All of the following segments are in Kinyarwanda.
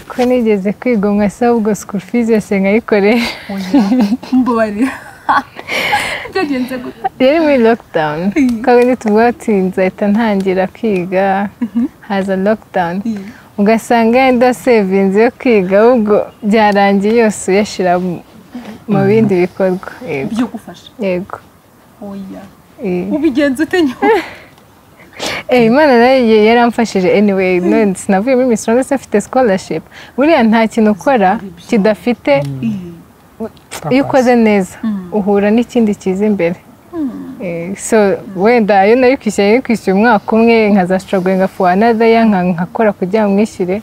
ko nigeze kwigomwa ahubwo sikuru fizi yose nkayikoresha mbabarira byagenze gute yari muri lockdown kandi ntituvuga ati nzahita ntangira kwiga haza lockdown ugasanga yenda sevinzi yo kwiga ahubwo byarangiye yose uyashyira mu bindi bikorwa yego byo gufasha yego oya eh. ubigenza ute nyuma Eh, imana nayo ye- yaramfashije anyway none sinavuye muri Miss Rwanda mfite scholarship buriya nta kintu ukora kidafite iyo ukoze neza uhura n'ikindi cyiza imbere Eh, so wenda ayo nayo kwishyura yari kwishyura umwaka umwe nkazashogoye for another year, nka nkakora kugira ngo mwishyure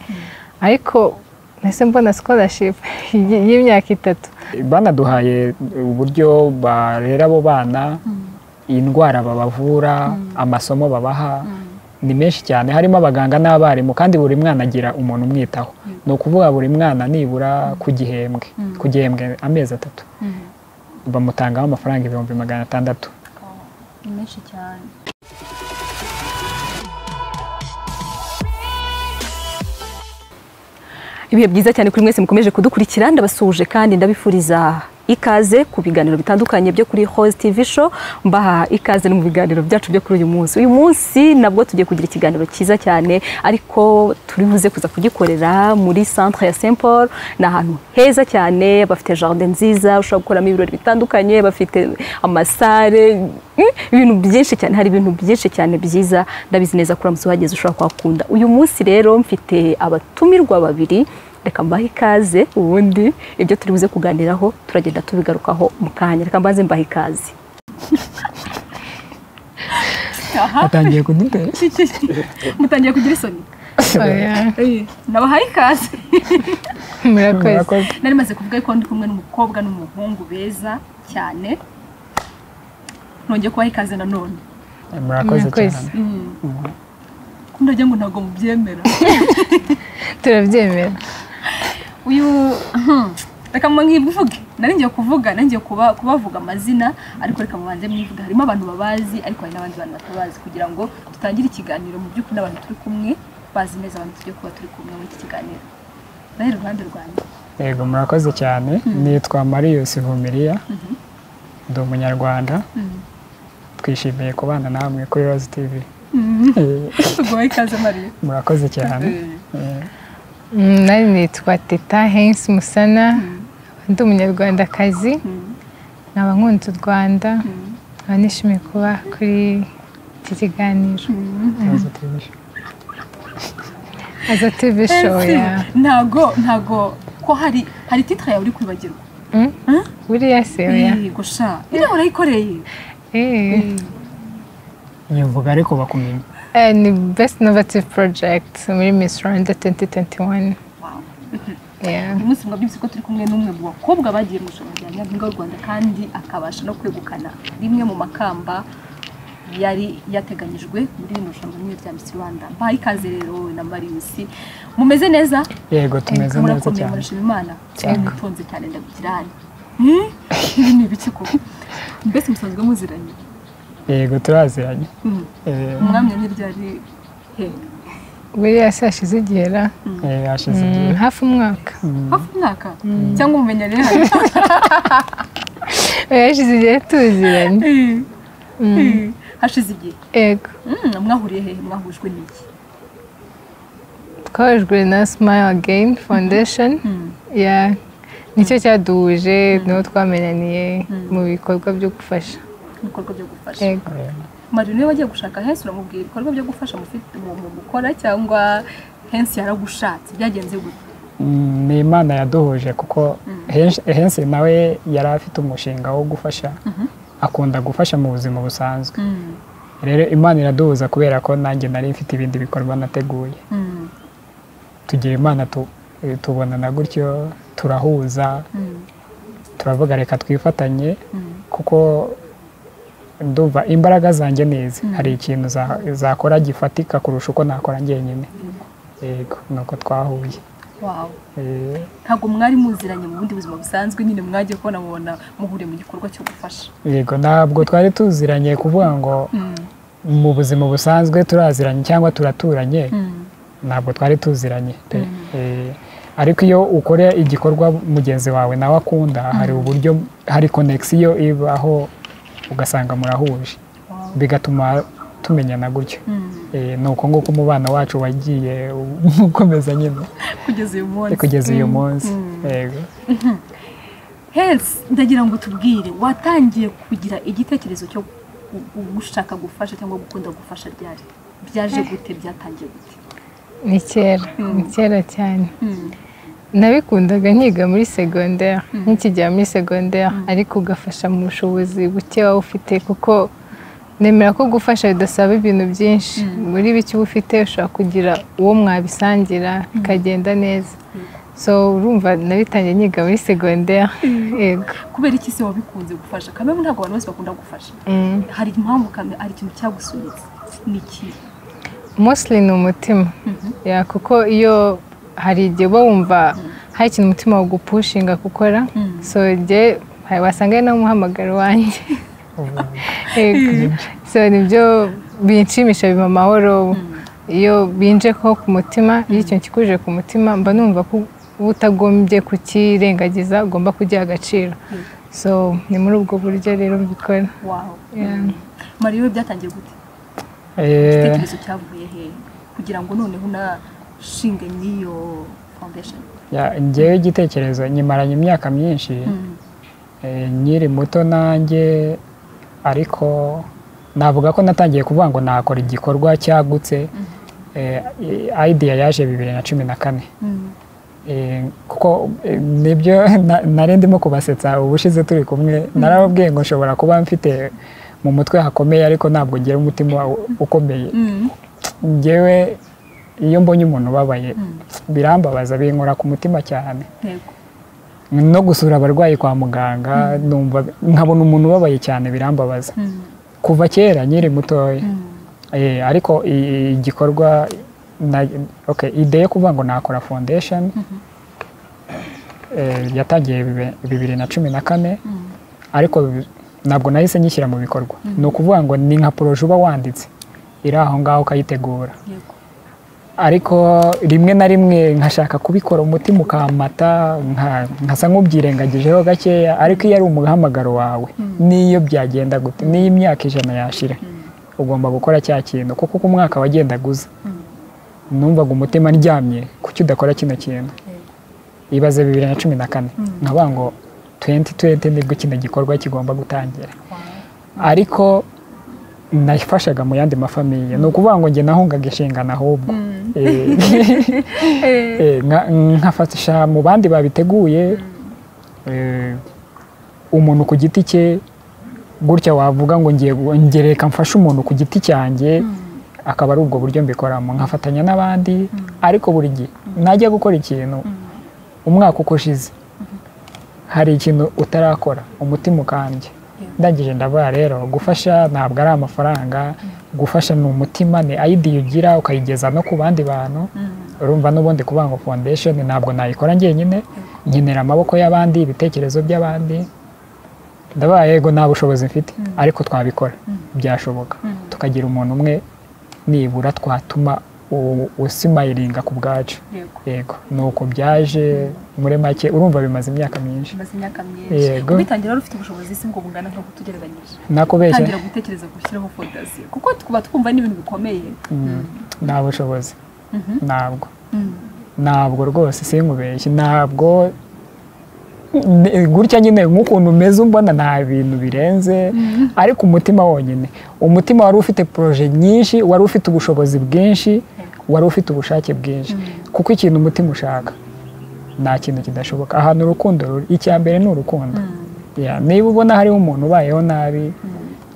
ariko nahise mbona scholarship y- y'imyaka itatu banaduhaye uburyo barera abo bana indwara babavura amasomo babaha ni menshi cyane harimo abaganga n'abarimu kandi buri mwana agira umuntu umwitaho ni ukuvuga buri mwana nibura ku gihembwe ku gihembwe amezi atatu bamutangaho amafaranga ibihumbi magana atandatu ni menshi cyane ibihe byiza cyane kuri mwese mukomeje kudukurikira ndabasuhuje kandi ndabifuriza ikaze ku biganiro bitandukanye byo kuri Host TV show mbaha ikaze no mu biganiro byacu byo kuri uyu munsi uyu munsi nabwo tugiye kugira ikiganiro cyiza cyane ariko turi buze kuza kugikorera muri centre ya Saint Paul ni ahantu heza cyane bafite jardin nziza ushobora gukoramo ibirori bitandukanye bafite amasare mm, ibintu byinshi cyane hari ibintu byinshi cyane byiza ndabizi neza ko uramutse uhageze ushobora kuhakunda uyu munsi rero mfite abatumirwa babiri reka mbahe ikaze ubundi ibyo turi buze kuganiraho turagenda tubigarukaho mu kanya reka mbanze mbahe ikaze atangiye kudutera mutangiye kugira isoni Oya, nabahaye ikaze murakoze Murakoze. nari maze kuvuga ko ndi kumwe n'umukobwa n'umuhungu beza cyane nongeye kubaha ikaze nanone murakoze Murakoze. cyane ko ndagira ngo ntabwo mubyemera turabyemera uyu hmm, reka mwivuge nari ngiye kuvuga nari ngiye kuba- kubavuga amazina ariko reka mubanze mwivuge harimo abantu babazi ariko hari n'abandi bantu batabazi kugira ngo dutangire ikiganiro mu by'ukuri n'abantu turi kumwe bazi neza abantu tugiye kuba turi kumwe muri iki kiganiro nawe iruhande rwanjye yego murakoze cyane nitwa Marius Vumiriya ndi umunyarwanda twishimiye kubana namwe kuri Rose TV Eh, tuguhe ikaze mariya murakoze cyane Mm, nari nitwa teta hensi musana ndi umunyarwandakazi nkaba nkunze u rwanda nkaba nishimiye kuba kuri iki kiganiro Rose TV. aza tv show ya ntago ntago ko hari hari titire yawe uri kwibagirwa Mm? buriya se oya gusha iriya urayikoreye Eh, nyivuga ariko bakumenya eh, ni best innovative project muri miss rwanda 2021 Wow. Yeah. uyu munsi mwaba byibutse ko turi kumwe n'umwe mu bakobwa bagiye mu ijoro rya nyampinga w'u rwanda kandi akabasha no kwegukana rimwe mu makamba yari yateganyijwe muri rino rushanwa nyine rya misi rwanda mbahaye ikaze rero wowe na mariyusi mumeze neza yego tumeze neza murakomeye cyane murashima imana mwitonze cyane ndabigira hano Hmm? ibi ni ibiki koko mbese musanzwe muziranye yego turaziranye Hmm. Eh, umwami ntiryari he buriya se hashize igihe ra eh, hashize Mm, igihe hafi umwaka hafi umwaka cyangwa umumenya rero hari Oya, hashize igihe tuziranye Hmm. hashize igihe yego Hmm, mwahuriye hehe mwahujwe n'iki twahujwe na smile again foundation Yeah. nicyo cyaduhuje niho twamenaniye mu bikorwa byo gufasha ibikorwa byo gufasha Yego. mari niba wagiye gushaka hensi uramubwira ibikorwa byo gufasha mufite mu mu gukora cyangwa hensi yaragushatse byagenze gute Mm, ni imana yaduhuje kuko Henshi- hensi nawe yari afite umushinga wo gufasha akunda gufasha mu buzima busanzwe rero imana iraduhuza kubera ko nanjye nari mfite ibindi bikorwa nateguye Mm. tugira imana tu- eh, tubonana gutyo turahuza turavuga reka twifatanye kuko ndumva imbaraga zanjye neza hari ikintu za- zakora gifatika kurusha uko nakora njyenyine yego nuko twahuye Wow. Eh, ntabwo mwari muziranye mu bundi buzima busanzwe nyine mwagiye kubona mubona muhuriye mu gikorwa cyo gufasha yego ntabwo twari tuziranye kuvuga ngo mu buzima busanzwe turaziranye cyangwa turaturanye ntabwo twari tuziranye pe Eh, ariko iyo ukora igikorwa mugenzi wawe nawe akunda hari uburyo hari konegisiyo ibaho ugasanga murahuje bigatuma tumenyana gutyo Eh, ni uko nguko umubano wacu wagiye ukomeza nyine kugeza uyu munsi kugeza uyu munsi Yego. Health ndagira ngo tubwire watangiye kugira igitekerezo cyo gu- gu- gushaka gufasha cyangwa gukunda gufasha ryari byaje gute byatangiye gute ni kera ni kera cyane nabikundaga nkiga muri segonderi nk'ikigera muri segonderi ariko ugafasha mu bushobozi buke waba ufite kuko nemera ko gufasha bidasaba ibintu byinshi muri bike uba ufite ushobora kugira uwo mwabisangira bikagenda neza so urumva nabitangiye nkiga muri segonderi yego kubera iki se wabikunze gufasha kamwe ntabwo abantu bose bakunda gufasha Mm. hari impamvu kamwe hari ikintu cyagusunitse ni iki mostly ni umutima Ya, kuko iyo hari igihe uba wumva hari ikintu umutima wagupushinga gukora so jye hari- wasanga ari n'umuhamagaro wanjye Yego. so nibyo binshimisha biba amahoro iyo binje ko ku mutima iyo ikintu kikuje ku mutima mba numva ko uba utagombye kukirengagiza ugomba kugiha agaciro so ni muri ubwo buryo rero mbikora waho Yeah. mariyo we byatangiye gute Eh, igitekerezo cyavuye he kugira ngo noneho unashinge n'iyo foundation ya- njyewe igitekerezo nyimaranye imyaka myinshi eh, nkiri muto nanjye ariko navuga ko natangiye kuvuga ngo nakora igikorwa cyagutse eh, i- idea yaje bibiri na cumi na kane Mm. Eh, kuko eh, nibyo na- nari ndimo kubasetsa ubushize turi kumwe narababwiye ngo nshobora kuba mfite mu mutwe hakomeye ariko ntabwo ngira umutima u- ukomeye Mm. ngewe iyo mbonye umuntu ubabaye birambabaza binkora ku mutima cyane Yego. no gusura abarwayi kwa muganga numva nkabona umuntu ubabaye cyane birambabaza Mm. kuva kera nkiri mutoya Mm. Eh, ariko i- igikorwa na- okay, ide yo kuvuga ngo nakora foundation eh, yatangiye bibe- bibiri na cumi na kane Mm. ariko bi- ntabwo nahise nyishyira mu bikorwa ni ukuvuga ngo ni nka poroje uba wanditse iri aho ngaho ukayitegura Yego. ariko rimwe na rimwe nkashaka kubikora umutima ukamata nka- nkasa nk'ubyirengagijeho gakeya ariko iyo ari umuhamagaro wawe n'iyo byagenda gute n'iyo imyaka ijana yashira ugomba gukora cya kintu kuko uko umwaka wagendaga uza numvaga umutima ndyamye kuki udakora kino kintu ibaze bibiri na cumi na kane nkavuga ngo tuwenti tuwenti nibwo kino gikorwa kigomba gutangira ariko nafashaga mu yandi mafamiye ni ukuvuga ngo njye nahungaga inshingano ahubwo Eh, eh, nka- nkafasha mu bandi babiteguye eh, umuntu ku giti cye gutya wavuga ngo ngiye gu- nge reka mfashe umuntu ku giti cyanjye akaba ari ubwo buryo mbikoramo nkafatanya n'abandi ariko buri gihe najya gukora ikintu umwaka uko ushize hari ikintu utarakora umutima ukambye ndangije ndavuga rero gufasha ntabwo ari amafaranga gufasha ni umutima ni idea ugira ukayigeza no ku bandi bantu urumva n'ubundi kuvuga ngo foundation ntabwo nayikora njyenyine nkenera amaboko y'abandi ibitekerezo by'abandi ndabaha yego nta bushobozi mfite ariko twabikora byashoboka tukagira umuntu umwe nibura twatuma u- usimayiringa ku bwacu Yego. yego ni uko byaje muri make urumva bimaze imyaka myinshi Maze imyaka myinshi Yego. ubitangira wari ufite ubushobozi se ngo bungana nk'uko tugereranyije nakubeshya tangira gutekereza gushyiraho fondasiyo kuko tuba twumva n'ibintu bikomeye nta bushobozi ntabwo ntabwo rwose sinkubeshye ntabwo N- gutya nyine nk'ukuntu umeze umbona nta bintu birenze ariko umutima wonyine umutima wari ufite poroje nyinshi wari ufite ubushobozi bwinshi wari ufite ubushake bwinshi kuko ikintu umutima ushaka nta kintu kidashoboka ahantu urukundo ruri icya mbere ni urukundo Ya, niba ubona hariho umuntu ubayeho nabi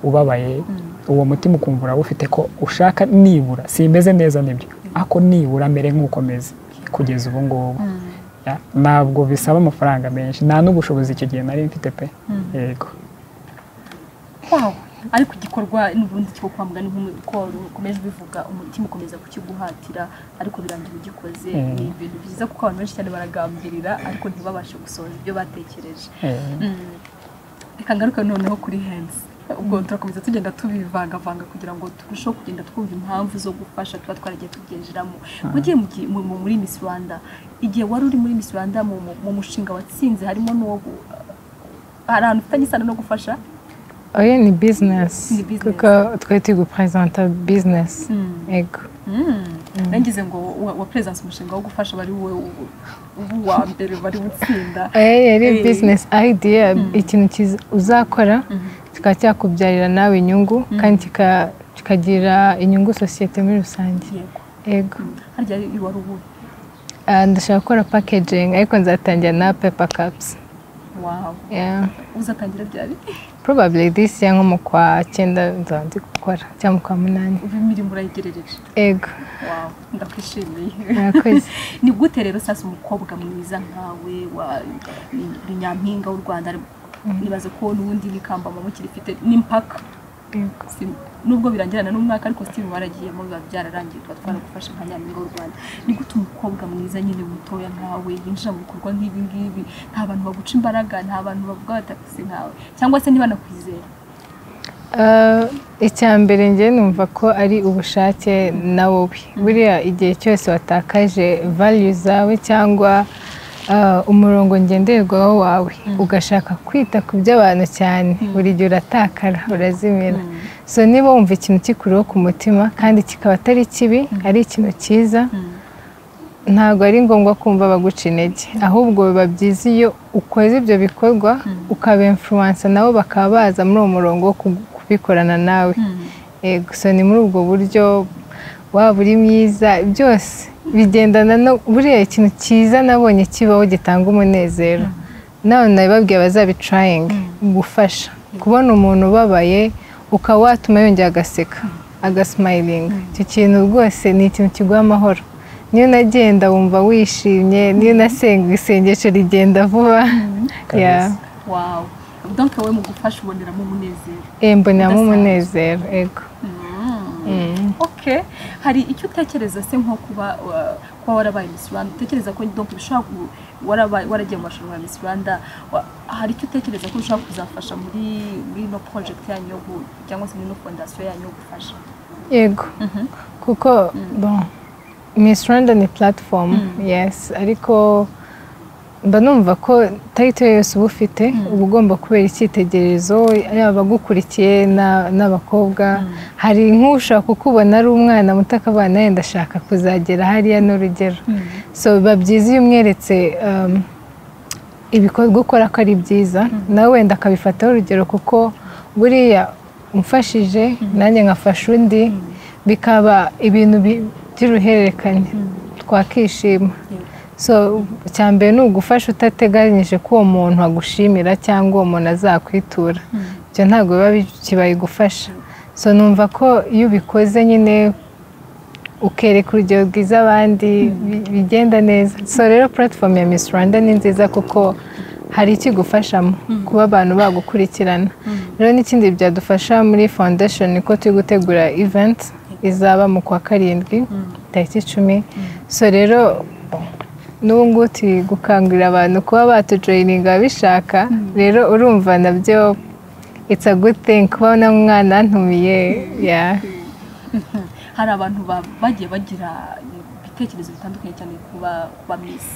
ubabaye uwo mutima ukumva urawufite ko ushaka nibura simeze neza nibyo ako nibura amere nk'ukomeze kugeza ubu ngubu Ya, ntabwo bisaba amafaranga menshi nta n'ubushobozi icyo gihe nari mfite pe yego wawe ariko igikorwa n'ubundi cyo kwa muganga nk'uko ukomeje ubivuga umutima ukomeza kukiguhatira ariko birangira ugikoze Mm. ni ibintu byiza kuko abantu benshi cyane baragambirira ariko ntibabashe gusohoza ibyo batekereje Eh, Mm. reka ngaruke noneho kuri hensi ubwo turakomeza tugenda tubivangavanga kugira ngo turusheho kugenda twumva impamvu zo gufasha tuba twaragiye tubyinjiramo mugiye muri Miss Rwanda igihe wari uri muri Miss Rwanda mu mu mushinga watsinze harimo n'uwo gu- hari ahantu ufitanye isano no gufasha oya ni bizinesi Ni business. kuko twari turi guperezanta bizinesi ego nangize ngo wa- wa perezansi umushinga wo gufasha bari wowe u- u- wa mbere bari gutsinda oya yari Eh. bizinesi idea ikintu kiza- uzakora kikaba cyakubyarira nawe inyungu kandi kika- kikagira inyungu sosiyete muri rusange yego ego harya iyo wari ubuhe Ah, ndashaka gukora packaging ariko nzatangira na paper cups wawe yeah. uzatangira ryari probably this year nko mu kwa cyenda nzaba ndi gukora cyangwa mu kwa munani ubu imirimo urayigerereje ego wawe ndakwishimiye murakoze ni gute rero sasa umukobwa mwiza nkawe wa ni- ni nyampinga w'u rwanda nibaze ko n'ubundi n'ikamba mukirifite n'impaka Yego. Si- nubwo birangirana n'umwaka ariko sitimu waragiyemo biba byararangiye tuba twaragufashe nka nyampinga w'u rwanda ni gute umukobwa mwiza nyine mutoya nkawe yinjira mu bikorwa nk'ibi ngibi nta bantu baguca imbaraga nta bantu bavuga batakise nkawe cyangwa se ntibanakwizera Ah, icya mbere njye numva ko ari ubushake na wowe buriya igihe cyose watakaje value zawe cyangwa ah, umurongo ngenderwaho wawe ugashaka kwita ku by'abantu cyane buri gihe uratakara urazimira so niba wumva ikintu kikuriho ku mutima kandi kikaba atari kibi ari ikintu cyiza ntabwo ari ngombwa kumva baguca intege ahubwo biba byiza iyo ukoze ibyo bikorwa ukaba influence nabo bakaba baza muri uwo murongo wo ku- kubikorana nawe Yego, so ni muri ubwo buryo waba uri mwiza byose bigendana no buriya ikintu cyiza nabonye kibaho gitanga umunezero nawe nabibabwiye bazabicarayinga gufasha kubona umuntu ubabaye ukaba watuma yongera agaseka agasimayilinga icyo kintu rwose ni ikintu kiguha amahoro niyo nagenda wumva wishimye niyo nasenga isengesho rigenda vuba Yeah. wawe donc wowe mu gufasha uboneramo umunezero Eh, mboneramo umunezero ego ok hari icyo utekereza se nko kuba uh, kuba warabaye Miss Rwanda utekereza ko donc bishobora ku- warabaye waragiye mu marushanwa ya Miss Rwanda wa- hari icyo utekereza ko bishobora kuzafasha muri muri no project yanyu yo gu- cyangwa se muri no fondation yanyu yo gufasha yego kuko bon miss rwanda ni platform yes ariko mba numva ko tariki yose uba ufite uba ugomba kubera icyitegererezo yaba abagukurikiye na- n'abakobwa hari nk'ushaka kukubona ari umwana muto akavuga nawe ndashaka kuzagera hariya n'urugero so biba byiza iyo umweretse um, ibikorwa ukora ko ari byiza nawe wenda akabifataho urugero kuko buriya umfashije nanjye nkafasha undi bikaba ibintu bi- by'uruhererekane twakishima so icya mbere ni ugufasha utateganyije ko uwo muntu agushimira cyangwa uwo muntu azakwitura ibyo ntabwo biba bikibaye gufasha so numva ko iyo ubikoze nyine ukereka urugero rwiza abandi bi- bigenda neza so rero platform ya Miss Rwanda ni nziza kuko hari ikigufashamo kuba abantu bagukurikirana rero n'ikindi byadufasha muri foundation ni ko turi gutegura event izaba mu kwa karindwi tariki icumi so rero n'ubu ngubu turi gukangurira abantu kuba batujoyininga ababishaka rero urumva nabyo it's a good thing kuba n'umwana ntumiye yeah. hari abantu ba- bagiye bagira ibitekerezo bitandukanye cyane kuba kuba Miss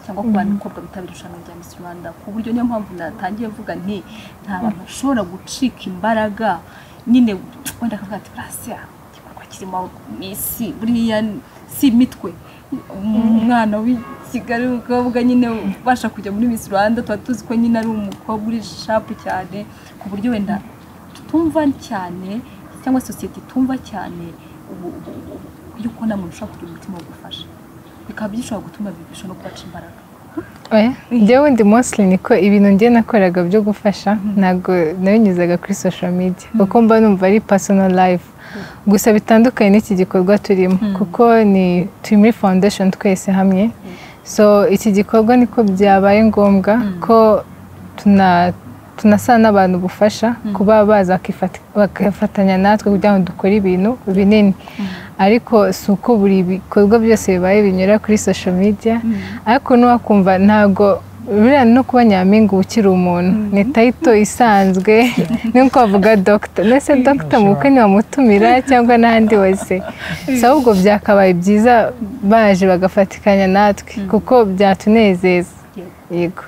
cyangwa ku bakobwa bitabira irushanwa rya Miss Rwanda ku buryo niyo mpamvu natangiye mvuga nti nta bantu bashobora gucika imbaraga nyine wenda akavuga ati burasiya igikorwa kirimo Miss buriya si imitwe umwana w'i Kigali w'umukobwa nyine ubasha kujya muri Miss Rwanda tuba tuzi ko nyine ari umukobwa uri shapu cyane ku buryo wenda tutumva cyane cyangwa sosiyete itumva cyane ubu- ubu- ubu- yuko namwe mushobora kugira umutima wo gufasha bikaba bishobora gutuma bibisha no kubaca imbaraga Oya, njyewe wundi mostly niko ibintu njye nakoraga byo gufasha ntabwo nabinyuzaga kuri social media kuko mba numva ari personal life gusa bitandukanye n'iki gikorwa turimo kuko ni turi muri foundation twese hamwe so iki gikorwa niko byabaye ngombwa ko tuna tunasana n'abantu bufasha kuba baza bakifata- bagafatanya natwe kugira ngo dukore ibintu binini ariko si uko buri bikorwa byose bibaye binyura kuri social media ariko n'uwakumva ntabwo buriya no kuba nyampinga ukiri umuntu ni tayito isanzwe nk'uko bavuga dogita mbese dogita mu bukwe ntibamutumira cyangwa n'ahandi hose gusa ahubwo byakabaye byiza baje bagafatikanya natwe kuko byatunezeza yego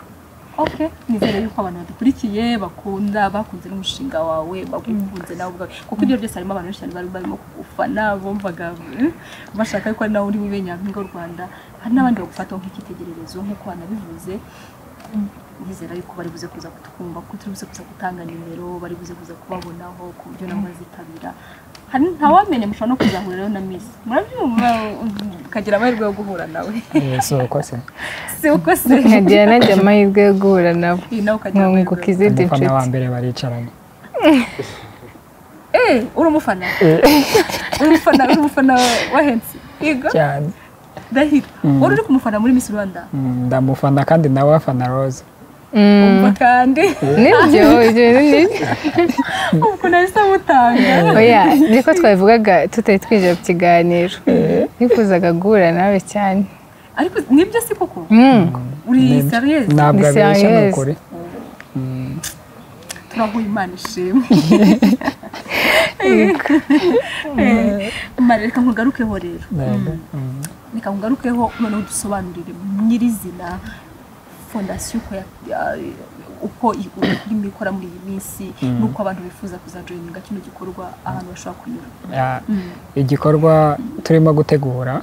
oke nizere yuko abantu badukurikiye bakunda bakunze n'umushinga wawe bagukunze nawe ubwawe kuko ibyo byose harimo abantu benshi cyane bari barimo kugufana bumvaga eh, bashaka yuko ari nawe uri bube nyampinga w'u rwanda hari n'abandi bagufata nk'icyitegererezo nk'uko wanabivuze nizera yuko bari buze kuza kutwumva kuko turi buze kuza gutanga nimero bari buze kuza kubabonaho ku buryo nabo bazitabira hari ntawamenya mushobora no kuzahuriraho na misi murabyumva ukagira amahirwe yo guhura nawe si uko se si uko se nkagira nanjye amahirwe yo guhura nabo Iyi nawe ukagira amahirwe nkunguka yo- izindi umufana wa nshuti mbere baricaranye Eh, uri umufana uri umufana uri umufana wa hensi yego cyane ndahira wari uri kumufana muri misi rwanda Mm, ndamufana kandi nawe afana roza Mm, umva kandi nibyo ibyo bintu ni- ubwo nahise amutanga oya niko twabivugaga tutari twinjira mu kiganiro nifuzaga guhura nawe cyane ariko nibyo si koko Mm, uri Nibyo. sariyezi ntabwo Ni abeshya ni serious. ukuri turahuye imana ishimwe Eh, mare reka nkugarukeho rero Yego. Mm. reka nkugarukeho noneho dusobanurire nyirizina fondasiyo uko ya- ya- uko i- ururimi ikora muri iyi minsi n'uko abantu bifuza kuzajoyininga kino gikorwa ahantu bashobora kunyura Ya- Mm. igikorwa turimo gutegura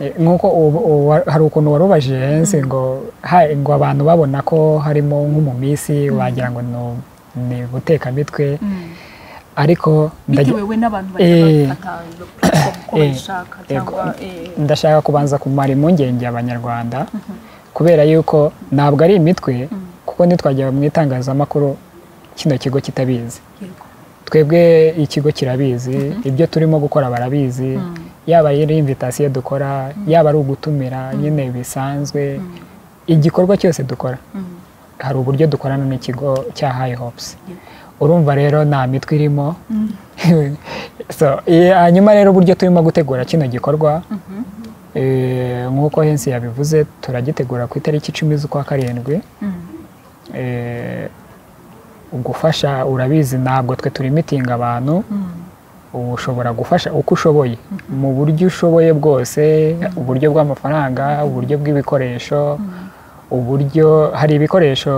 Eh, nk'uko ubu- ubu wa- hari ukuntu warubajije hensi ngo ha- ngo abantu babona ko harimo nko mu minsi wagira ngo ni- ni gutekamitwe Mm. ariko ndagira- bitewe we n'abantu bajya Eh. bafata iyo platform uko Eh. babishaka cyangwa eh, ndashaka kubanza kumara impungenge abanyarwanda kubera yuko ntabwo ari imitwe kuko ntitwajya mu itangazamakuru kino kigo kitabizi yego. twebwe ikigo kirabizi ibyo turimo gukora barabizi yaba ari invitasiyo dukora yaba ari ugutumira nyine bisanzwe igikorwa cyose dukora Mm. hari uburyo dukorana n'ikigo cya hayi hopusi Yego. urumva rero nta mitwe irimo So, eh, hanyuma rero uburyo turimo gutegura kino gikorwa eh, nk'uko hensi yabivuze turagitegura ku itariki icumi z'ukwa karindwi Mm. Eh, gufasha urabizi ntabwo twe turi mitinga abantu Mm. ubu ushobora gufasha uko ushoboye mu buryo ushoboye bwose uburyo bw'amafaranga uburyo bw'ibikoresho uburyo hari ibikoresho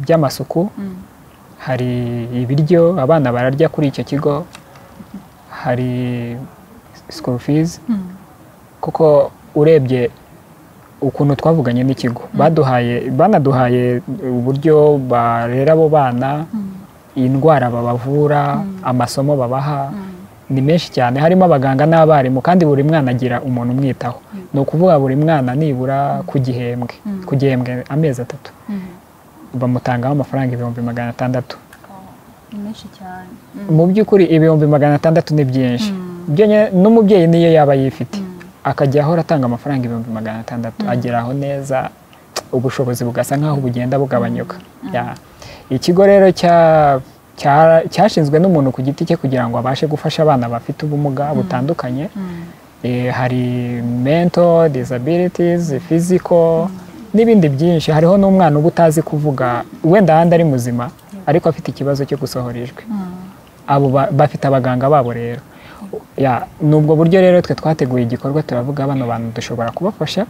by'amasuku Mm. hari ibiryo abana bararya kuri icyo kigo hari school fees Mm. kuko urebye ukuntu twavuganye n'ikigo baduhaye banaduhaye uburyo barera abo bana indwara babavura amasomo babaha ni menshi cyane harimo abaganga n'abarimu kandi buri mwana agira umuntu umwitaho ni ukuvuga buri mwana nibura ku gihembwe ku gihembwe amezi atatu Mm. bamutangaho amafaranga ibihumbi magana atandatu Oh, ni menshi cyane Mm. mu by'ukuri ibihumbi magana atandatu ni byinshi byonyine n'umubyeyi niyo yaba yifite akajya ahora atanga amafaranga ibihumbi magana atandatu ageraho neza ubushobozi bugasa nk'aho bugenda bugabanyuka Ya. ikigo rero cya- cya- cyashinzwe n'umuntu ku giti cye kugira ngo abashe gufasha abana bafite ubumuga butandukanye Eh, hari mental disabilities physical n'ibindi byinshi hariho n'umwana uba utazi kuvuga wenda ahandi ari muzima ariko afite ikibazo cyo gusohora ijwi abo ba- bafite abaganga babo rero Ya, ni ubwo buryo rero twe twateguye igikorwa turavuga bano bantu dushobora kubafasha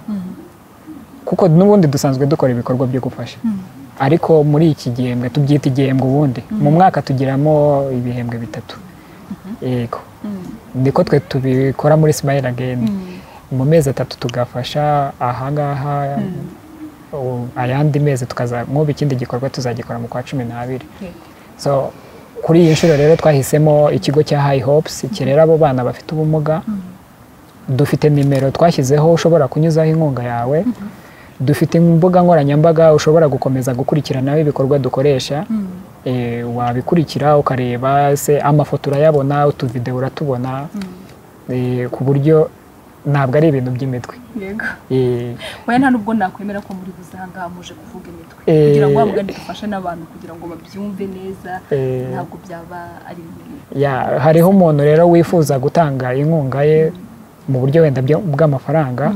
kuko n'ubundi dusanzwe dukora ibikorwa byo gufasha ariko muri iki gihembwe tubyita igihembwe ubundi mu mwaka tugiramo ibihembwe bitatu yego niko twe tubikora muri smile again mu mezi atatu tugafasha ahangaha u- ayandi mezi tukaza nk'ubu ikindi gikorwa tuzagikora mu kwa cumi n'abiri Yego. so kuri iyi nshuro rero twahisemo ikigo cya hayi hopusi kirera abo bana bafite ubumuga dufite nimero twashyizeho ushobora kunyuzaho inkunga yawe dufite imbuga nkoranyambaga ushobora gukomeza gukurikiranaho ibikorwa dukoresha Eh, wabikurikira ukareba se amafoto urayabona utuvidewo uratubona Eh, ku buryo ntabwo ari ibintu by'imitwe yego Eh, oya nta nubwo nakwemera ko muri buze ahangaha muje kuvuga imitwe Eh. kugira ngo wabugane dufashe n'abantu kugira ngo babyumve neza Eh. ntabwo byaba ari ibintu ya hariho umuntu rero wifuza gutanga inkunga ye mu buryo wenda byo- bw'amafaranga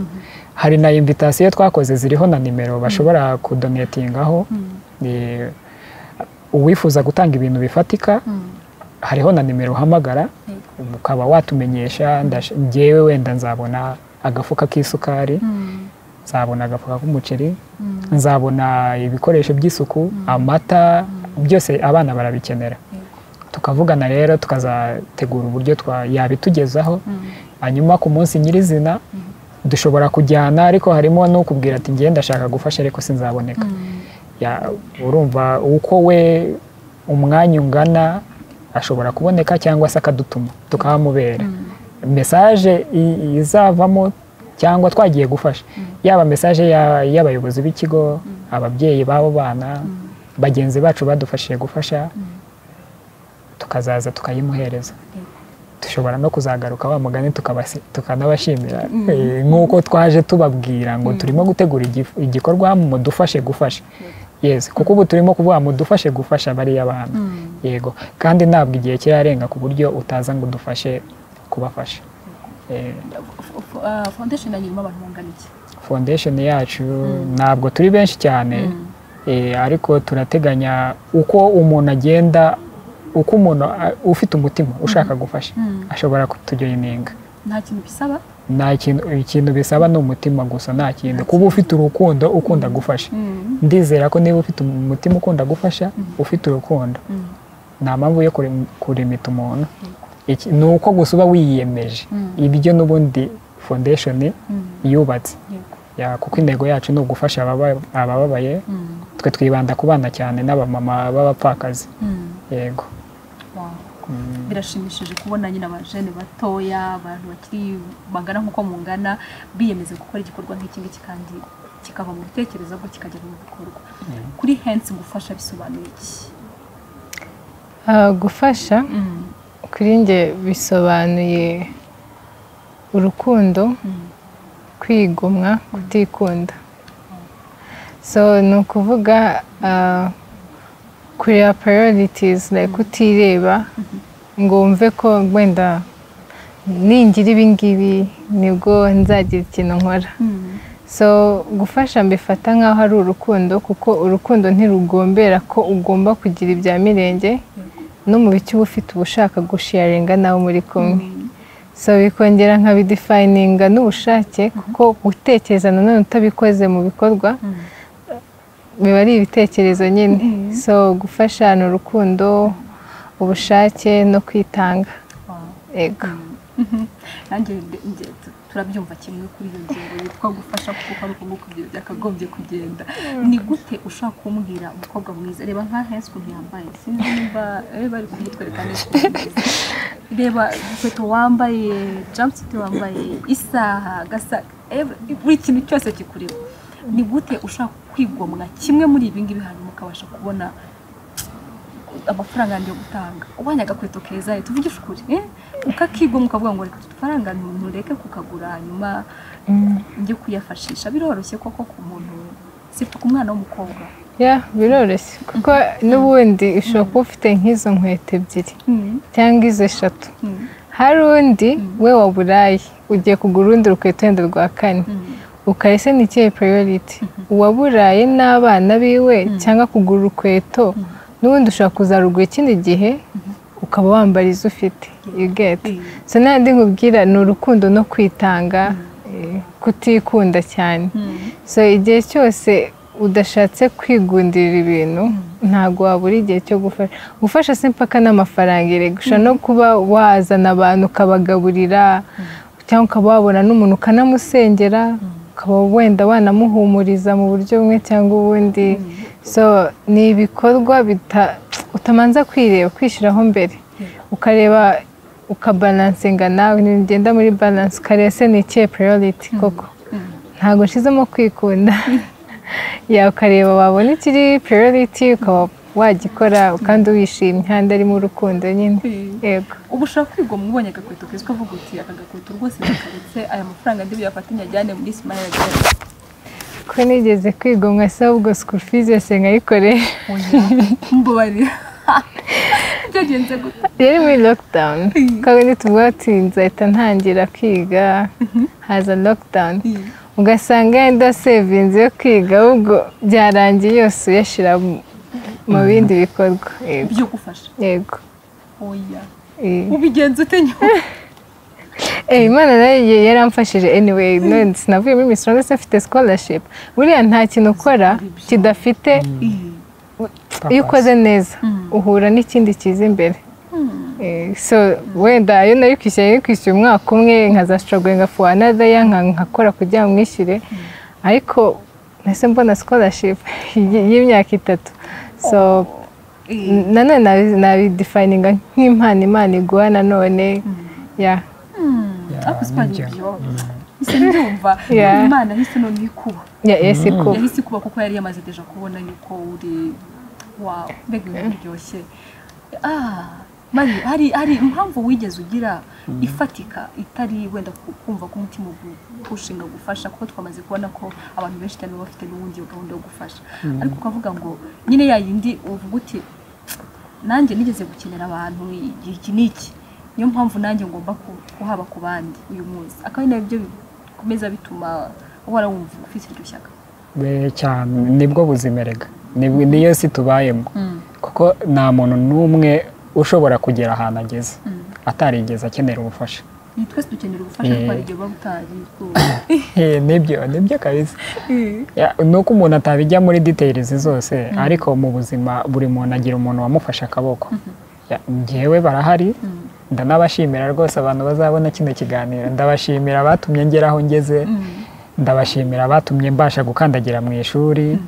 hari na invitasiyo twakoze ziriho na nimero bashobora kudonetingaho Eh, uwifuza gutanga ibintu bifatika hariho na nimero uhamagara ukaba watumenyesha ndash- njyewe wenda nzabona agafuka k'isukari nzabona agafuka k'umuceri nzabona ibikoresho by'isuku amata byose abana barabikenera tukavugana rero tukazategura uburyo twa- yabitugezaho hanyuma ku munsi nyirizina dushobora kujyana ariko harimo n'ukubwira ati ngenda ndashaka gufasha ariko sinzaboneka Ya- urumva uko we umwanya ungana ashobora kuboneka cyangwa se akadutuma tukahamubera mesaje i- izavamo cyangwa twagiye gufasha yaba mesaje ya- y'abayobozi b'ikigo ababyeyi b'abo bana bagenzi bacu badufashije gufasha tukazaza tukayimuhereza dushobora no kuzagaruka wa mugani tukabasi- tukanabashimira Eh, nk'uko twaje tubabwira ngo turimo gutegura igif- igikorwa mudufashe gufasha yes kuko ubu turimo kuvuga mudufashe gufasha bariya bana yego kandi ntabwo igihe kirarenga ku buryo utaza ngo udufashe kubafasha Eh, foundation yanyu irimo abantu bangana iki foundation yacu ntabwo turi benshi cyane Eh, ariko turateganya uko umuntu agenda uko umuntu a- ufite umutima ushaka gufasha ashobora kutujoyininga nta kintu bisaba nta kintu ikintu bisaba ni umutima gusa nta kindi kuba ufite urukundo ukunda gufasha ndizera ko niba ufite umutima ukunda gufasha ufite urukundo nta mpamvu yo kurim- kurimita umuntu Iki- ni uko gusa uba wiyemeje ibyo n'ubundi foundation yubatse Yego. Ya, kuko intego yacu ni ugufasha ababa- abababaye twe twibanda ku bana cyane n'abamama b'abapfakazi yego Wow. birashimishije kubona nyine abajene batoya abantu bakiri bangana nk'uko mungana biyemeza gukora igikorwa nk'iki ngiki kandi kikava mu bitekerezo ahubwo kikagera mu bikorwa kuri hensi gufasha bisobanuye iki Ah, gufasha kuri njye bisobanuye urukundo kwigomwa kutikunda so ni ukuvuga ah, kureba priorities like kutireba ngo wumve ko wenda ningira ibi ngibi nibwo nzagira ikintu nkora so gufasha mbifata nk'aho ari urukundo kuko urukundo ntirugombera ko ugomba kugira ibya mirenge no mu bice uba ufite ubushaka gushiyaringa nawe muri kumwe so bikongera nkabidifayininga n'ubushake kuko gutekereza nanone utabikoze mu bikorwa biba ari ibitekerezo nyine so gufasha ni urukundo ubushake no kwitanga yego nanjye nde- nge- tu- turabyumva kimwe kuri iyo ngingo yitwa gufasha kuko hari uko nguko ibyo byakagombye kugenda ni gute ushobora kumbwira umukobwa mwiza reba nka hensi ukuntu yambaye sinzi niba eh, bari kumutwereka neza reba inkweto wambaye jamusuit wambaye isaha gasa every- buri kintu cyose kikureba ni gute ushobora kwigomwa kimwe muri ibi ngibi hanyuma ukabasha kubona amafaranga yanjye yo gutanga ubonye agakweto keza tuvugishe ukuri eh? ukakigoma ukavuga ngo reka udufaranga ntureke kukagura hanyuma njye kuyafashisha biroroshye koko ku muntu sita ku mwana w'umukobwa ya biroroshye kuko n'ubundi ushobora kuba ufite nk'izo nkweto ebyiri cyangwa izo eshatu Mm. hari undi we waburaye ugiye kugura urundi rukweto wenda rwa kane ukarese ni ikihe priority uwaburaye n'abana biwe cyangwa kugura urukweto n'ubundi ushobora kuzarugura ikindi gihe ukaba wambara izo ufite you get so n'andi nkubwira ni urukundo no kwitanga eh, kutikunda cyane so igihe cyose udashatse kwigundira ibintu ntabwo wabura igihe cyo gufasha gufasha si impaka n'amafaranga erega ushobora no kuba wazana abantu ukabagaburira cyangwa ukaba wabona n'umuntu ukanamusengera ukaba wenda wanamuhumuriza mu buryo bumwe cyangwa ubundi so ni ibikorwa bita- utamanza kwireba kwishyiraho mbere ukareba ukabalansinga nawe ugenda muri balanse ukareba se ni ikihe priority koko ntabwo nshizemo kwikunda ya ukareba wabona ikiri priority ukaba wagikora kandi wishimye kandi arimo urukundo nyine yego ubu ushobora kwigomwa ubonye agakweto keza ukavuga uti aka gakweto rwose ndakaretse aya mafaranga ndi buyafatanye ajyane muri simaya ajyane ko nigeze kwigomwa se ahubwo school fees yose nkayikorera mbabarira byagenze gute rero muri lockdown kandi tuvuga ati nzahita ntangira kwiga haza lockdown ugasanga yenda sevinzi yo kwiga ahubwo byarangiye yose uyashyira mu bindi bikorwa yego byo gufasha yego oya eh. ubigenza ute nyuma Eh, imana nayo ye- yaramfashije anyway none sinavuye muri Miss Rwanda sinafite scholarship buriya nta kintu ukora kidafite iyo ukoze neza uhura n'ikindi kiza imbere Eh, so wenda ayo nayo ukishyira iyo ukishyura umwaka umwe nkaza struggling for another year nka- nkakora kugira ngo mwishyure ariko nahise mbona scholarship y- y'imyaka itatu so n- nanone nabi- nabidefininga nk'impano imana iguha nanone yeah. ariko sipangi nijya. ibyo isi ndumva Yeah. imana yahise none ikuba Ya, yes, ikuba. yahise ikuba kuko yari yamaze deja kubona yuko uri wawe mbega ibintu biryoshye Ah, mari hari hari impamvu wigeze ugira ifatika itari wenda ku- kumva ko umutima ushinga gufasha kuko twamaze kubona ko abantu benshi cyane baba bafite n'ubundi gahunda yo gufasha ariko ukavuga ngo nyine ya yindi uvuga uti nanjye nigeze gukenera abantu i- iki n'iki niyo mpamvu nanjye ngomba ku- kuhaba ku bandi uyu munsi akaba ari nabyo bikomeza bituma uhora wumva ufite iryo shyaka be cyane nibwo buzima erega Ni- niyo si tubayemo kuko nta muntu n'umwe ushobora kugera ahantu ageze atarigeze akenera ubufasha Ni twese dukenera ubufasha Eh. kuko hari igihe buba butari Eh, nibyo nibyo kabisa Ya, ni uko umuntu atabijya muri details zose ariko mu buzima buri muntu agira umuntu wamufashe akaboko Ya, njyewe barahari ndanabashimira rwose abantu bazabona kino kiganiro ndabashimira abatumye ngera aho ngeze ndabashimira abatumye mbasha gukandagira mu ishuri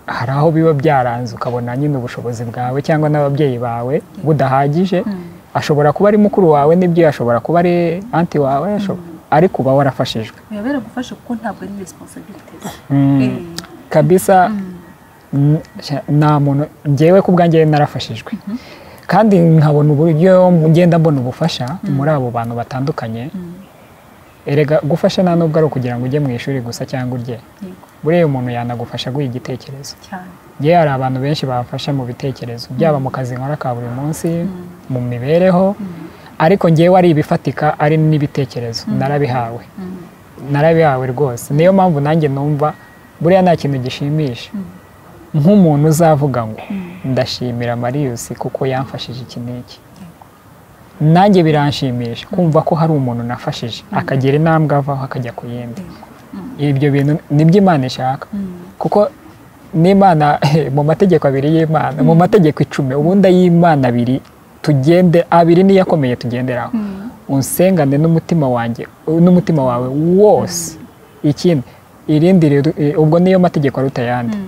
hari aho biba byaranze ukabona nyine ubushobozi bwawe cyangwa n'ababyeyi bawe budahagije ashobora kuba ari mukuru wawe n'ibyo ashobora kuba ari anti wawe ashobora- ariko uba warafashijwe biba biragufasha kuko ntabwo ari responsibility Mm. Eh, kabisa n- sha- nta muntu ngewe ku bwanjye narafashijwe kandi nkabona uburyo ngenda mbona ubufasha muri abo bantu batandukanye erega gufasha nta nubwo ari ukugira ngo ujye mu ishuri gusa cyangwa urye yego buriya umuntu yanagufasha guha igitekerezo cyane ngewe hari abantu benshi bafasha mu bitekerezo byaba mu kazi nkora ka buri munsi mu mibereho ariko ngewe ari ibifatika ari n'ibitekerezo narabihawe narabihawe rwose niyo mpamvu nanjye numva buriya nta kintu gishimisha nk'umuntu uzavuga ngo ndashimira mariyusi kuko yamfashije iki n'iki nanjye biranshimisha kumva ko hari umuntu nafashije akagira intambwe avaho akajya ku yindi ibyo bintu nibyo imana ishaka kuko n'imana mu mategeko abiri y'imana mu mategeko icumi ubundi ay'imana abiri tugende abiri niyo akomeye tugenderaho unsengane n'umutima wanjye n'umutima wawe wose ikindi irindi rero eh, ubwo niyo mategeko aruta ayandi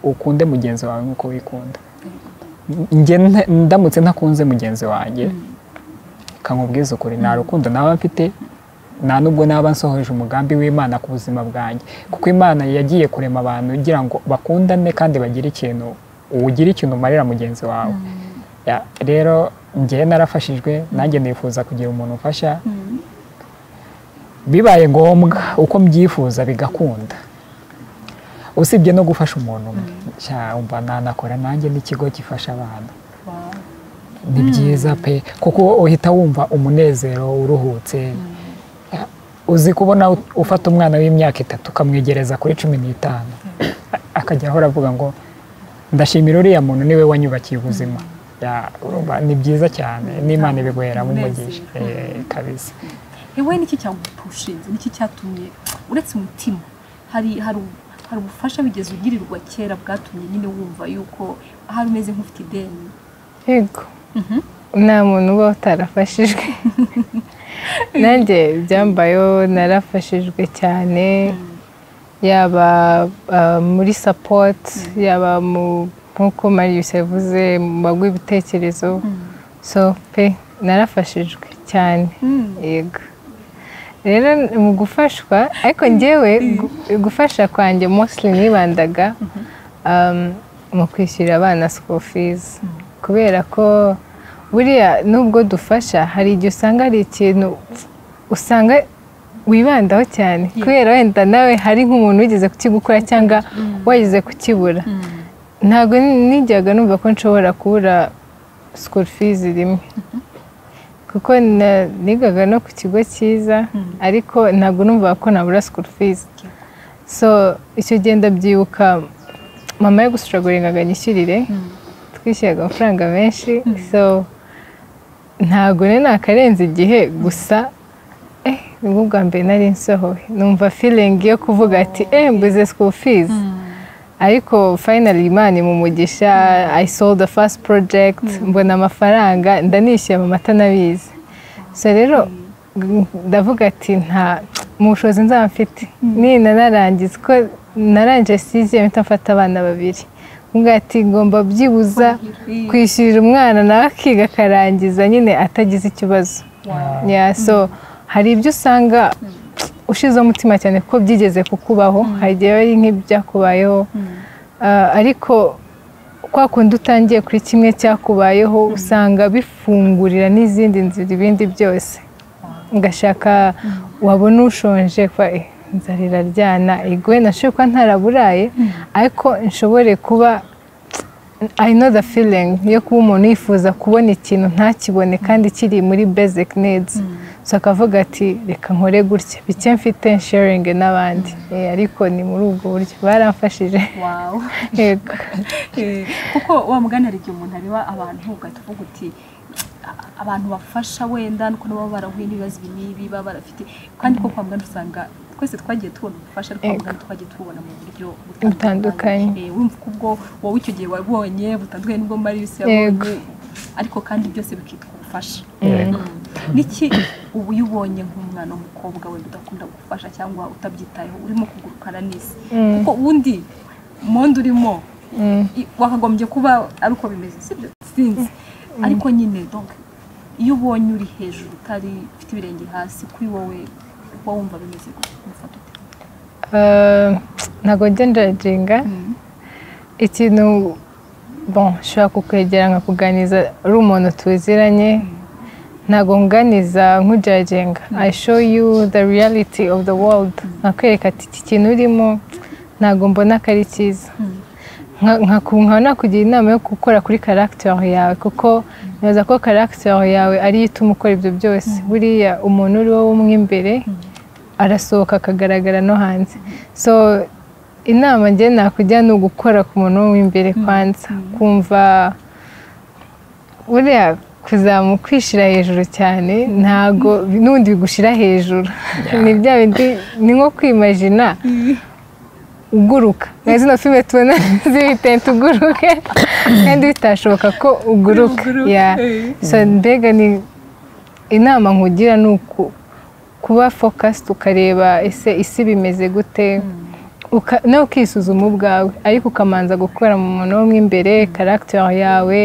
ukunde mugenzi wawe nk'uko wikunda njye nta- ndamutse ntakunze mugenzi wanjye kamubwiza ukuri nta rukundo naba mfite nta nubwo naba nsohoje umugambi w'imana ku buzima bwanjye kuko imana yagiye kurema abantu igira ngo bakundane kandi bagire ikintu ugire ikintu umarira mugenzi wawe Ya, rero njyewe narafashijwe nanjye nifuza kugira umuntu umfasha bibaye ngombwa uko mbyifuza bigakunda usibye no gufasha umuntu umwe Sha, umva nanakora nanjye n'ikigo gifasha abana Wow. ni byiza pe kuko uhita wumva umunezero uruhutse uzi kubona u- ufata umwana w'imyaka itatu ukamwegereza kuri cumi n'itanu A- akajya ahora avuga ngo ndashimira uriya muntu niwe wanyubakiye ubuzima Ya, urumva ni byiza cyane n'imana ibiguhera mu mugisha Eh, kabisa ewe niki cyagupushinze niki cyatumye uretse umutima hari hari u- hari ubufasha bigeze ugirirwa kera bwatumye nyine wumva yuko ahari umeze nk'ufite ideni yego nta muntu uba utarafashijwe nanjye byambayeho narafashijwe cyane yaba ah, muri support yaba mu nk'uko marius yavuze mu bagwa ibitekerezo so pe narafashijwe cyane yego rero mu gufashwa ariko ngewe gu- gufasha kwanjye mostly nibandaga um, mu kwishyurira abana school fees kubera ko buriya nubwo dufasha hari igihe usanga hari ikintu usanga wibandaho cyane kubera wenda nawe hari nk'umuntu wigeze kukigukora cyangwa wageze kukibura ntabwo ni- nijyaga numva ko nshobora kubura school fees rimwe kuko na- nigaga no ku kigo cyiza ariko ntabwo numva ko nabura school fees so icyo gihe ndabyibuka mama yo gusuraguringaga nyishyurire twishyuraga amafaranga menshi so ntabwo rero nakarenze igihe gusa eh nibwo bwa mbere nari nsohowe numva feeling yo kuvuga ati eh mbuze school fees ariko finally imana imumugisha i sold the first project mbona amafaranga ndanishyuye mu mata n'abizi so rero g- ndavuga ati nta mu bushobozi nzaba mfite nina narangiza ko narangije sizi mpita mfata abana babiri mbwa ati ngomba byibuza kwishyurira umwana nawe akiga akarangiza nyine atagize ikibazo Yeah, so hari ibyo usanga ushizeho umutima cyane ko byigeze kukubaho hari igihe ari nk'ibyakubayeho Ah, ariko kwa kundi utangiye kuri kimwe cyakubayeho usanga bifungurira n'izindi nzira ibindi byose ngashaka wabona ushonje kwa eh, nzarira ryana igwe nashobora kuba ntaraburaye ariko nshobore kuba I know the feeling yo kuba umuntu yifuza kubona ikintu ntakibone kandi kiri muri basic needs so akavuga ati reka nkore gutya bike mfite sharing n'abandi Eh, ariko ni muri ubwo buryo baramfashije wawu yego Eh, kuko wa mugani hari igihe umuntu areba abantu ugahita uvuga uti "A- abantu bafasha wenda nuko nabo baba barahuye n'ibibazo ibi n'ibi baba barafite kandi ko kwa muganga usanga twese twagiye tubona ubufasha ariko kwa Yego. muganga twagiye tububona mu buryo Butandukanye. Eh, wumva ko ubwo wowe icyo gihe wabonye butandukanye n'ubwo marius Yego. yabonye ariko kandi byose bikitwa ubufasha niki uba uyubonye nk'umwana w'umukobwa wenda udakunda gufasha cyangwa utabyitayeho urimo kugurukana n'isi kuko ubundi monde urimo Mm. i- wakagombye kuba ari uko bimeze sibyo sinzi ariko nyine donc iyo ubonye uri hejuru utari ufite ibirenge hasi kuri wowe uba wumva bimeze gute umufata ute Eh, ntabwo njya njajinga ikintu bon nshobora kukwegera nkakuganiriza uri umuntu tuziranye ntabwo nganiriza nk'ujajinga i show you the reality of the world nkakwereka ati iki kintu urimo ntabwo mbona ko ari cyiza nka- nka- nkaba nakugira inama yo gukora kuri karagiteri yawe kuko ntibaza ko karagiteri yawe ariyo ituma ukora ibyo byose buriya umuntu uri wowe umwe imbere arasohoka akagaragara no hanze so inama njye nakujya ni ugukora ku muntu wo w'imbere kwanza kumva buriya kuzamu kwishyira hejuru cyane ntago n'ubundi bigushira hejuru ni bya bindi ni nko kwimajina uguruka nka zino filime tubona z'ibitente uguruke kandi bitashoboka ko uguruka Uguruke, Yeah. eh. so mbega ni inama nkugira ni uku kuba focused ukareba ese isi bimeze gute uka- nawe ukisuzuma ubwawe ariko ukamanza gukora mu muntu wo mo imbere karagiteri yawe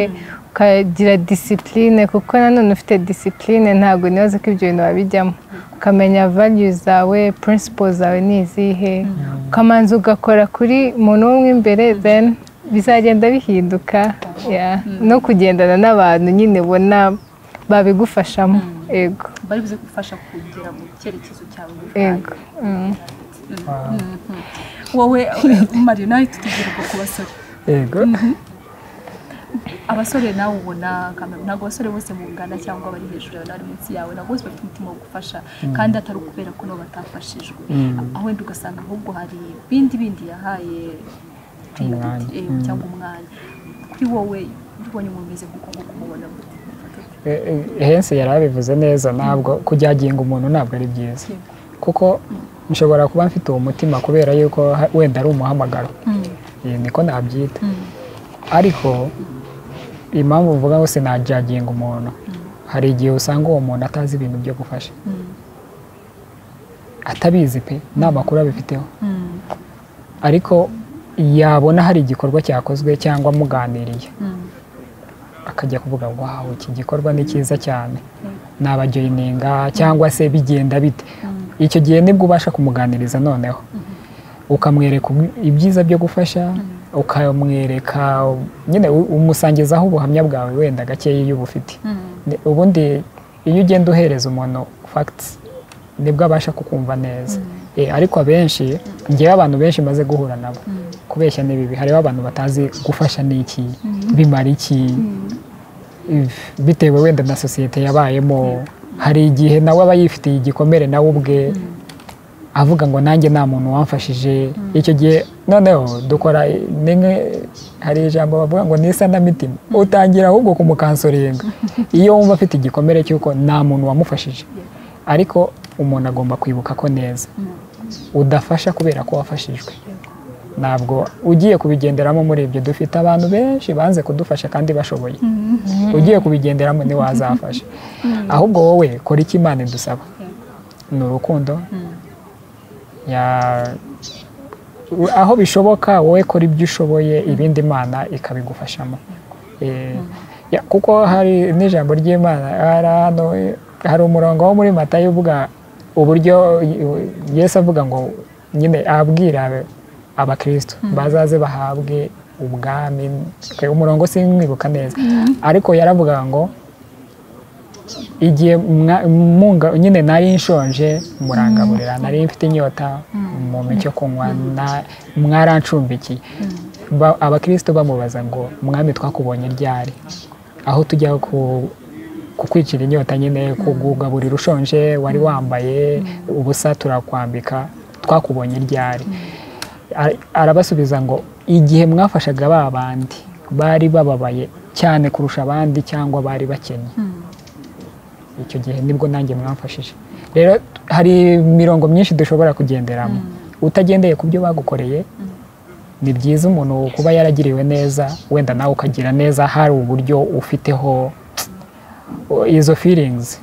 ukagira disipurine kuko nanone ufite disipurine ntabwo nibaza ko ibyo bintu wabijyamo ukamenya values zawe principles zawe ni izihe ukamanza ugakora kuri muntu wo mo imbere then bizagenda bihinduka yeah. no kugendana n'abantu nyine ubona babigufashamo yego bari buze gufasha kugera mu cyerekezo cyawe yego Mm. wowe mariyo nawe tutubwire ubwo ku basore yego abasore nawe ubona kamera ntabwo abasore bose mungana cyangwa bari hejuru yawe n'abari munsi yawe ntabwo bose bafite umutima wo gufasha kandi atari ukubera ko nabo batafashijwe aho wenda ugasanga ahubwo hari ibindi bindi yahaye Umwanya. priority, eh, cyangwa umwanya kuri wowe iyo ubonye umuntu umeze nk'uko nguko umubona gute? hensi yari abivuze neza ntabwo kujyaginga umuntu ntabwo ari byiza Yego. kuko nshobora kuba mfite uwo mutima kubera yuko ha- wenda ari umuhamagaro Eh, niko nabyita ariko impamvu uvuga ngo sinajyaginga umuntu hari igihe usanga uwo muntu atazi ibintu byo gufasha atabizi pe nta makuru abifiteho ariko yabona hari igikorwa cyakozwe cyangwa amuganiriye akajya kuvuga wawu iki gikorwa ni cyiza cyane nabajoyininga cyangwa se bigenda bite icyo gihe nibwo ubasha kumuganiriza noneho ukamwereka ubwi- ibyiza byo gufasha ukamwereka nyine u- umusangizaho ubuhamya bwawe wenda gakeya iyo ubufite Ne- ubundi iyo ugenda uhereza umuntu facts nibwo abasha kukumva neza Eh, ariko abenshi ngewe abantu benshi maze guhura nabo kubeshya ni bibi hariho abantu batazi gufasha ni iki bimara iki bitewe wenda na sosiyete yabayemo hari igihe nawe aba yifitiye igikomere nawe ubwe avuga ngo nanjye nta muntu wamfashije icyo gihe noneho dukora nimwe hari ijambo bavuga ngo ni isanamitima utangira ahubwo kumukansoringa iyo wumva afite igikomere cy'uko nta muntu wamufashije ariko umuntu agomba kwibuka ko neza udafasha kubera ko wafashijwe ntabwo ugiye kubigenderamo muri ibyo dufite abantu benshi banze kudufasha kandi bashoboye ugiye kubigenderamo ntiwazafasha ahubwo wowe kora icyo imana idusaba ni urukundo aho bishoboka wowe kora ibyo ushoboye ibindi imana ikabigufashamo kuko hari n'ijambo ry'imana hari umurongo wo muri matayo uvuga uburyo yesi avuga ngo nyine abwira abakristo bazaze bahabwe ubwami umurongo simwibuka neza ariko yaravuga ngo igihe nyine nari nshonje murangaburira nari mfite inyota mu cyo kunywa mwaranshumbikiye abakristo bamubaza ngo mwami twakubonye ryari aho tujya kukwicira inyota nyine kugugaburira ushonje wari wambaye ubusa turakwambika twakubonye ryari arabasubiza ngo igihe mwafashaga ba bandi bari bababaye cyane kurusha abandi cyangwa bari bakennye icyo gihe nibwo nanjye mwamfashije rero hari imirongo myinshi dushobora kugenderamo utagendeye ku byo bagukoreye ni byiza umuntu kuba yaragiriwe neza wenda nawe ukagira neza hari uburyo ufiteho izo firingizi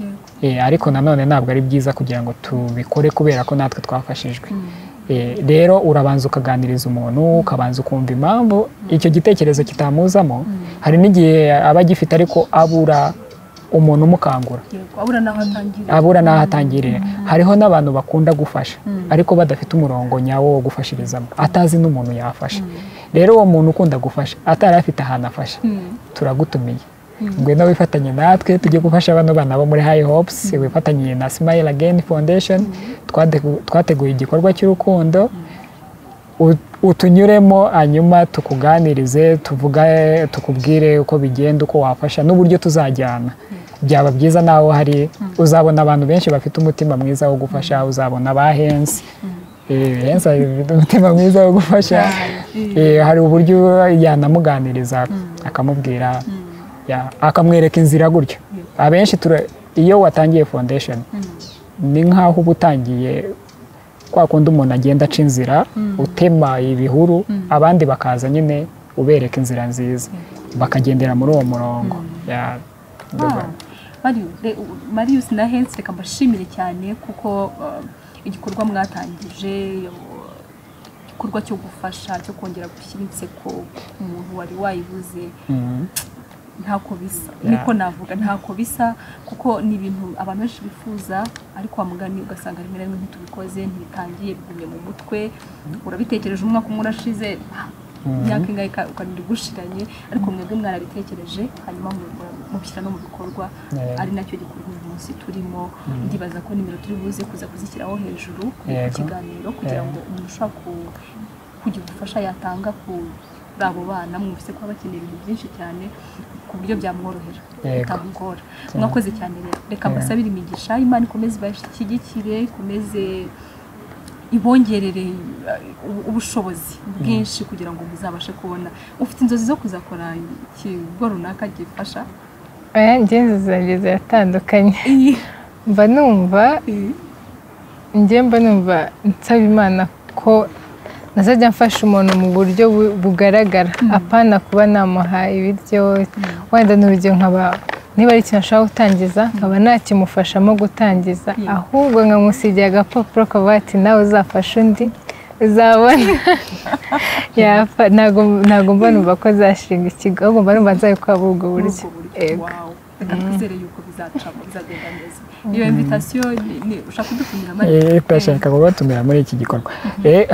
ariko nanone ntabwo ari byiza kugira ngo tubikore kubera ko natwe twafashijwe rero urabanza ukaganiriza umuntu ukabanza ukumva impamvu icyo gitekerezo kitamuzamo hari n'igihe aba agifite ariko abura umuntu umukangura abura n'aho atangirira hariho n'abantu bakunda gufasha ariko badafite umurongo nyawo wo gufashirizamo atazi n'umuntu yafasha rero uwo muntu ukunda gufasha atari afite ahantu afasha turagutumiye ngwino wifatanye natwe tujye gufasha bano bana bo muri high hopes wifatanyije na smile again foundation twateguye igikorwa cy'urukundo utunyuremo hanyuma tukuganirize tukubwire uko bigenda uko wafasha n'uburyo tuzajyana byaba byiza naho hari uzabona abantu benshi bafite umutima mwiza wo gufasha uzabona ba hensi hensi afite umutima mwiza wo gufasha hari uburyo yanamuganiriza akamubwira akamwereka inzira gutyo abenshi iyo watangiye foundation ni nk'aho uba utangiye kwa kundi umuntu agenda aca inzira utema ibihuru abandi bakaza nyine ubereka inzira nziza bakagendera muri uwo murongo marius na hensi reka mbashimire cyane kuko igikorwa mwatangije igikorwa cyo gufasha cyo kongera gushyira inseko umuntu wari wayibuze ntako bisa niko navuga ntako bisa kuko ni ibintu abantu benshi bifuza ariko wa mugani ugasanga rimwe na rimwe ntitubikoze ntibitangiye bigumye mu mutwe urabitekereje umwaka umwe urashize imyaka ingahe ukarira ugushiranye ariko mwebwe mwarabitekereje hanyuma mubishyira no mu bikorwa ari nacyo gikorwa uyu munsi turimo ndibaza ko nimero turi buze kuza kuzishyiraho hejuru ku kiganiro kugira ngo umuntu ushobora kugira ubufasha yatanga ku abo bana mwumvise ko baba bakeneye ibintu byinshi cyane ku buryo byamworohera bitamugora mwakoze cyane rero reka mbasabire imigisha imana ikomeze ibashyigikire ikomeze ibongerere ubushobozi bwinshi kugira ngo muzabashe kubona ufite inzozi zo kuzakora ikigo runaka gifasha aya ngenzi zanjye ziratandukanye mba numva mba numva nsaba imana ko nazajya mfasha umuntu mu buryo bugaragara apana kuba namuha ibiryo wenda n'urugero nkaba niba ari ikintu ashobora gutangiza nkaba ntakimufashamo gutangiza ahubwo nkamusigiye agapapuro kavuga ati nawe uzafashe undi uzabona ntabwo mba numva ko zashinga ikigo ahubwo mba numva nzabe ko waba ubwo buryo twizere yuko bizacamo bizagenda neza iyo imvitasiyo ushaka kudutumira muri turashaka kubatumira muri iki gikorwa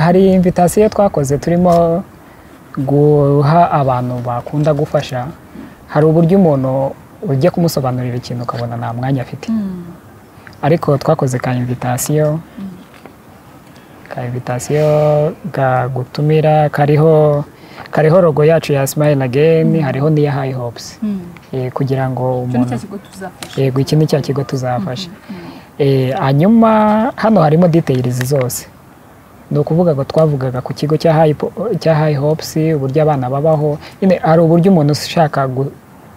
hari imvitasiyo twakoze turimo guha abantu bakunda gufasha hari uburyo umuntu ujya kumusobanurira ikintu ukabona nta mwanya afite ariko twakoze ka imvitasiyo ka imvitasiyo gagutumira kariho kariho rogo yacu ya smile again hariho n'iya high hopes Eh, kugira ngo icyo ni cya umuntu kigo tuzafasha yego iki ni cya kigo tuzafasha Eh, hanyuma hano harimo details zose ni ukuvuga ngo twavugaga ku kigo cya high po- cya high hopes uburyo abana babaho nyine hari uburyo umuntu ushaka gu-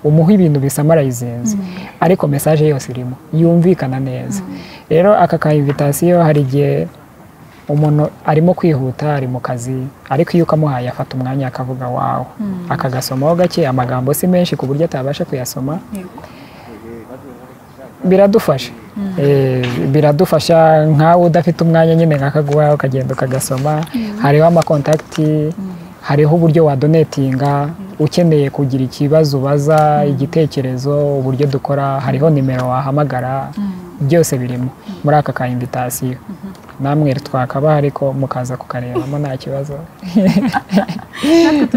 umuha ibintu bisamarayizinze ariko mesaje yose irimo yumvikana neza rero aka ka invitation hari igihe umuntu arimo kwihuta ari mu kazi ariko iyo ukamuhaye afata umwanya akavuga wawe akagasomaho gake amagambo si menshi ku buryo atabasha kuyasoma yego biradufasha Eh, biradufasha nkawe udafite umwanya nyine nkakaguha ukagenda ukagasoma hariho amakontakiti hariho uburyo wadonetinga ukeneye kugira ikibazo ubaza igitekerezo uburyo dukora hariho nimero wahamagara byose birimo muri aka ka invitasiyo namwe twakaba ariko mukaza kukarebamo nta kibazo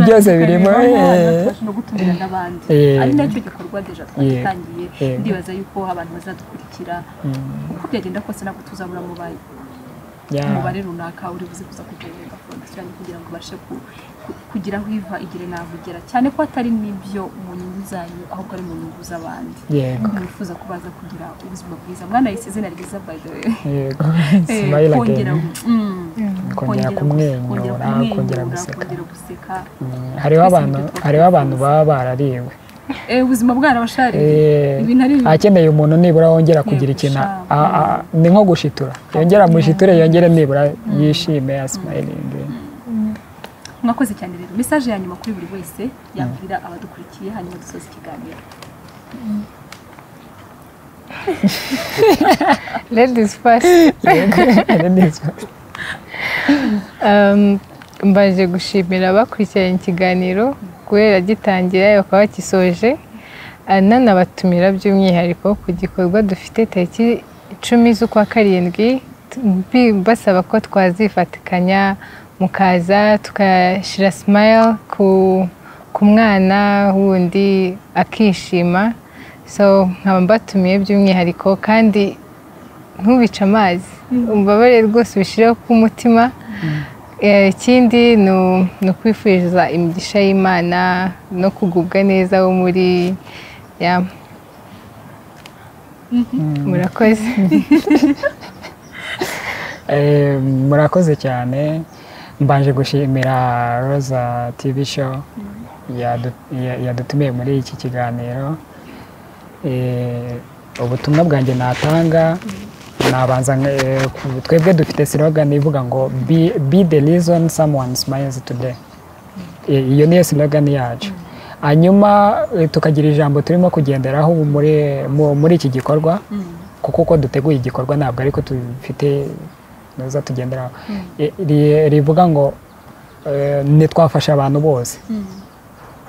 byose birimo eh, no gutumira n'abandi Eh. ari nacyo gikorwa deja Yego. twagitangiye Yego. ndibaza yuko abantu bazadukurikira uko byagenda kose ntabwo tuzabura mubaye yeah. umubare runaka uri buze kuza kugenera fondasiyo yanyu kugira ngo ubashe ku- ku- kugira aho iva igire n'aho igera cyane ko atari n'ibyo mu nyungu zanyu ahubwo ari mu nyungu z'abandi yego mwifuza ko baza kugira ubuzima bwiza mwanayise izina ryiza by the way yego Eh, smile again kongera mm, kongera kumwenyura kongera guseka kongera guseka hariho Twese abantu nibyo hariho abantu baba barariwe Eh, ubuzima bwarabashariye Eh, ibintu ari bibi. akeneye umuntu nibura wongera kugira ikintu a- a- a- ni nko gushitura yongera mushiture yongere nibura yishime asimayiringe mwakoze cyane rero mesaje ya nyuma kuri buri wese yabwira abadukurikiye hanyuma dusoza ikiganiro ladies first Um, mbaje gushimira abakurikiranye ikiganiro guhera gitangira bakaba bagisoje Ah, nanabatumira by'umwihariko ku gikorwa dufite tariki icumi z'ukwa karindwi t- mbi- basaba ko twazifatikanya mukaza tugashyira smile ku, ku mwana wundi akishima so nkaba mbatumiye by'umwihariko kandi ntubice amazi umbabare rwose ubishyireho k'umutima Eh, ikindi ni u- ni ukwifuriza imigisha y'imana no kugubwa neza wo muri ya murakoze Eh, murakoze cyane mbanje gushimira roza tv show yadu- ya- yadutumiye muri iki kiganiro Eh, ubutumwa bwanjye natanga nabanza eh, ku- twebwe dufite slogan ivuga ngo be, be the reason someone smiles today Eh, iyo niyo slogan yacu hanyuma eh, tukagira ijambo turimo kugenderaho muri, mu- muri iki gikorwa kuko uko duteguye igikorwa ntabwo ariko dufite neza tugenderaho Eh, ri- rivuga ngo eh, ntitwafashe abantu bose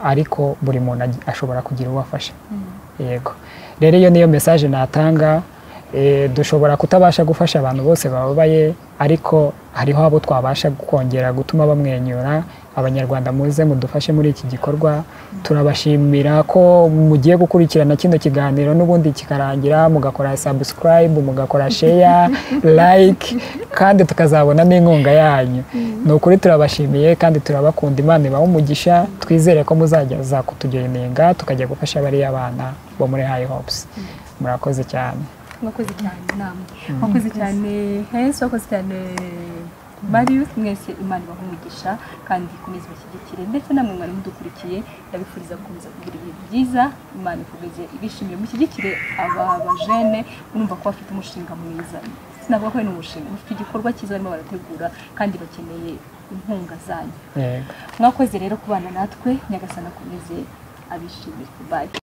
ariko buri muntu agi- ashobora kugira uwo afasha yego rero iyo niyo mesaje natanga Eh, dushobora kutabasha gufasha abantu bose bababaye ariko hariho abo twabasha kongera gutuma bamwenyura abanyarwanda muze mudufashe muri iki gikorwa turabashimira ko mugiye gukurikirana kino kiganiro n'ubundi kikarangira mugakora subscribe mugakora share like kandi tukazabona n'inkunga yanyu ni ukuri turabashimiye kandi turabakunda imana ibahe umugisha twizere ko muzajya za kutugenenga tukajya gufasha bariya bana bo muri high hopes murakoze cyane mwakoze cyane namwe mwakoze cyane hensi mwakoze cyane marius mwese imana ibahumugisha kandi ikomeze ibashyigikire ndetse namwe mwari mudukurikiye ndabifuriza gukomeza kugira ibihe byiza imana ikomeze ibishimire mushyigikire aba bajene murumva ko bafite umushinga mwiza sinavuga ko ari n'umushinga bafite igikorwa cyiza barimo barategura kandi bakeneye inkunga zanyu yego mwakoze rero kubana natwe nyagasana akomeze abishimire bayi